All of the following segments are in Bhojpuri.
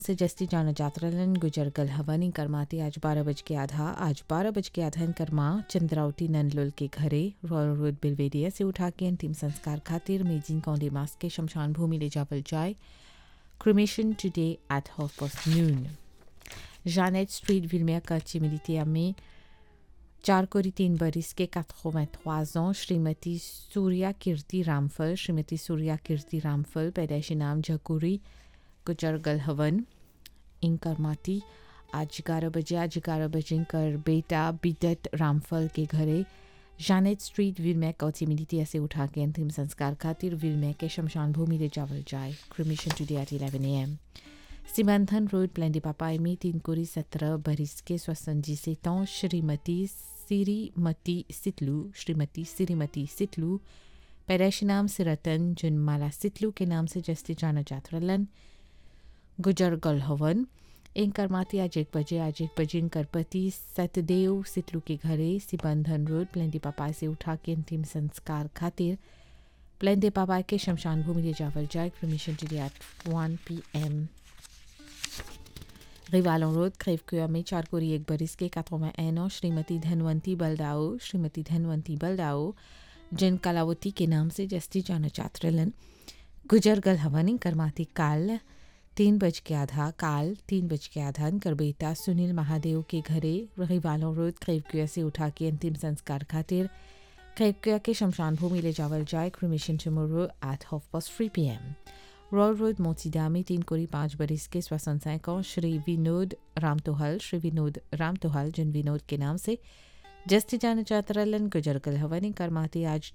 से जस्ती जाना जातरलन गुजर गल हवन करमाती आज बारह बज के आधा आज बारह बज के आधा करमा चंद्रावती नंदलोल के घरे रॉयल रोड बिलवेडिया से उठा के अंतिम संस्कार खातिर मेजिन कौंडे मास के शमशान भूमि ले जावल जाए cremation today at half past noon Janet street विलमिया कर्ची militia में चार कोरी तीन बरिस के 83 ans श्रीमती सूर्या कीर्ति रामफल श्रीमती सूर्या कीर्ति रामफल पैदाइशी नाम जकुरी गुजर गल हवन इंकर माती आज ग्यारह बजे आज ग्यारह बजे इंकर बेटा बिदत रामफल के घरे जानेट स्ट्रीट विलमैक कौची मिलिटिया से उठा के अंतिम संस्कार खातिर विलमैक के शमशान भूमि ले जावल जाए cremation today at eleven A M सीमांथन रोड प्लेंडी पापाई में तीन कोरी सत्रह बरिस के स्वसंजी से तौ श्रीमती सिरीमती सितलू श्रीमती सिरीमती सितलू पैदाइशी नाम से रतन जुनमाला सितलू के नाम से जस्ती जाना जातरलन गुजर गल हवन इंकर माती आज एक बजे आज एक बजे इंकर पति सतदेव सितलू के घरे सिबंधन रोड प्लेंडी पापाई से उठा के अंतिम संस्कार खातिर प्लेंडे पापाई के शमशान भूमि ले जावल जाए cremation today at one P M रिवालों रोड क्रेवकुआ में चार कोरी एक बरिस के काथोमा एनो श्रीमती धनवंती बलदाओ श्रीमती धनवंती बलदाओ जिन कलावती के नाम से जस्ती जाना चात्रलन गुजर गल हवनी करमाती काल तीन बज के आधा काल तीन बज के आधा कर बेटा सुनील महादेव के घरे रिवालों रोड क्रेवकुआ से उठा के अंतिम संस्कार खातिर क्रेवकुआ के शमशान भूमि ले जावल जाए cremation tomorrow at half past three P M royal road मोतीदा में तीन कोरी पाँच बरिस के श्वसन सैकों श्री विनोद रामतोहल श्री विनोद रामतोहल जिन विनोद के नाम से जस्ती जाना चातरलन गुजरगल हवनी करमाती आज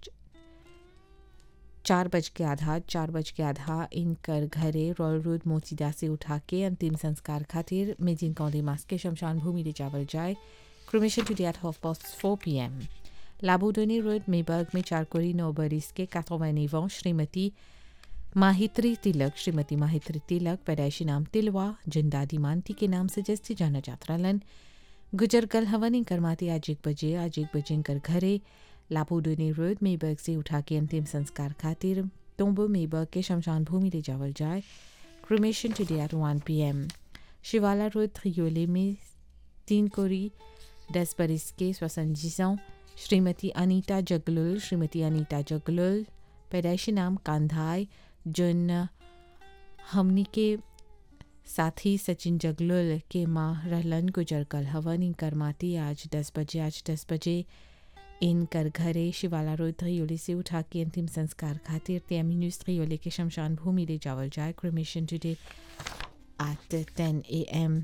चार बज के आधा चार बज के आधा इनकर घरे रॉयल रोड मोतीदा से उठा के अंतिम संस्कार खातिर मेजिन कौंदी मास के शमशान भूमि ले जावल जाए cremation today at half past four P M लाबोडोनी रोड मेबर्ग में चार कोरी नौ बरिस के काथोवैनिवों श्रीमती माहित्री तिलक श्रीमती माहित्री तिलक पैदाइशी नाम तिलवा जिन दादी मानती के नाम से जस्ती जाना जातरालन गुजर कल हवनी करमाती आज एक बजे आज एक बजे कर घरे लापोडोनी रोड मेबर्ग से उठा के अंतिम संस्कार खातिर तोम्बो मेबर्ग के शमशान भूमि ले जावल जाए cremation today at one P M Shivala road थ्रियोले में तीन कोरी दस बरिस के स्वसंजीसों श्रीमती अनीता जगलुल श्रीमती अनीता जगलुल पैदाइशी नाम कांधाई जिन हमनी के साथी सचिन जगलुल के माँ रहलन गुजर कल हवन इनकर माती आज दस बजे आज दस बजे इनकर घरे शिवाला रोड त्रियोली से उठा के अंतिम संस्कार खातिर त्यामिन्यूज त्रियोली के शमशान भूमि ले जावल जाए cremation today at ten A M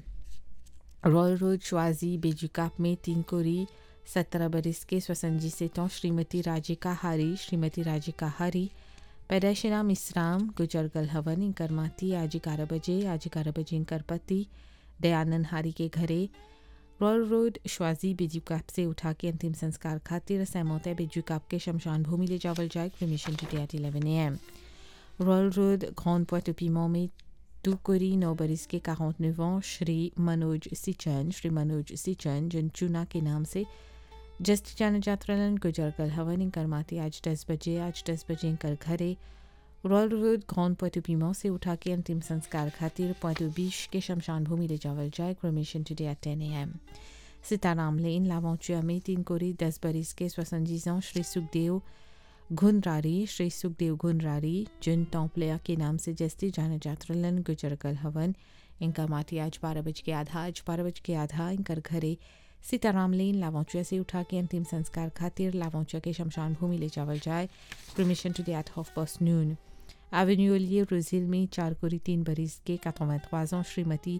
royal road श्वाजी बेजुकाप में तीन कोरी सत्रह बरिस के स्वसंजी से तो श्रीमती राजिका हारी श्रीमती राजिका हारी पैदाइश नाम इसराम गुजरगल हवन इंकर माती आज ग्यारह बजे आज ग्यारह बजे इंकर पति दयानंद हारी के घरे रॉयल रोड श्वाजी बेजुकाप से उठा के अंतिम संस्कार खातिर सहमत बेजुकाप के शमशान भूमि ले जावल जाए cremation today at eleven A M royal road ग्रॉन्ड पोटोपीमो में टू कोरी नौ बरिस के काउंट नवों श्री मनोज सिचन श्री मनोज सिचन जिन चूना के नाम से जस्ट जान जात्रलन गुजरगल हवन करमाती आज दस बजे आज दस बजे कर घरे रॉयल रोड ग्रॉन्ड पोटोपीमो से उठा के अंतिम संस्कार खातिर पोटो बीश के शमशान भूमि ले जावल जाए cremation today at ten A M Sitaram लेन लावोचुआ में तीन कोरी दस बरिस के स्वसंजीजों श्री सुखदेव घुनरारी श्री सुखदेव घुनरारी जिन टोंपलिया के नाम से जस्ती जाना जात्रलन गुजरगल हवन इनका माटी आज बारह बज के आधा आज बारह बज के आधा इनकर घरे सीताराम लेन लावोचुआ से उठा के अंतिम संस्कार खातिर लावोचुआ के शमशान भूमि ले जावल जाए cremation today at half past noon एवेन्यूलिए ब्राज़ील में चार कोरी तीन बरिस के काथोमैथवाजों श्रीमती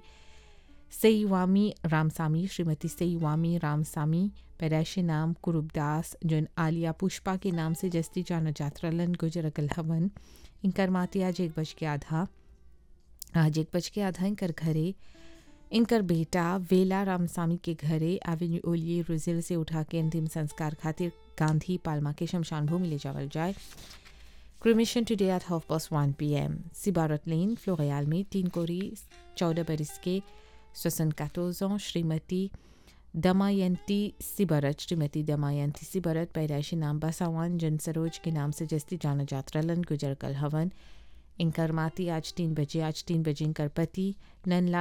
सईवामी रामसामी श्रीमती सईवामी रामसामी पैदाइशी नाम कुरुबदास जिन आलिया पुष्पा के नाम से जस्ती जाना जात्रलन गुजरगल हवन इनकर माती आज एक बज के आधा आज एक बज के आधा इनकर घरे इनकर बेटा वेला रामसामी के घरे एवेन्यू ओलिए रुजिल से उठा के अंतिम संस्कार खातिर गांधी पालमा के शमशान भूमि ले जावल जाए cremation today at half past one P M सिबारत लेन फ्लोरियाल में तीन कोरी चौदह बरिस के स्वसन काटोजों श्रीमती दमायंती सिबरत श्रीमती दमायंती सिबरत पैदाइशी नाम बसावान जन सरोज के नाम से जस्ती जाना जातरलन गुजर कल हवन इनकर माती आज तीन बजे आज तीन बजे इनकर पति नंदलाल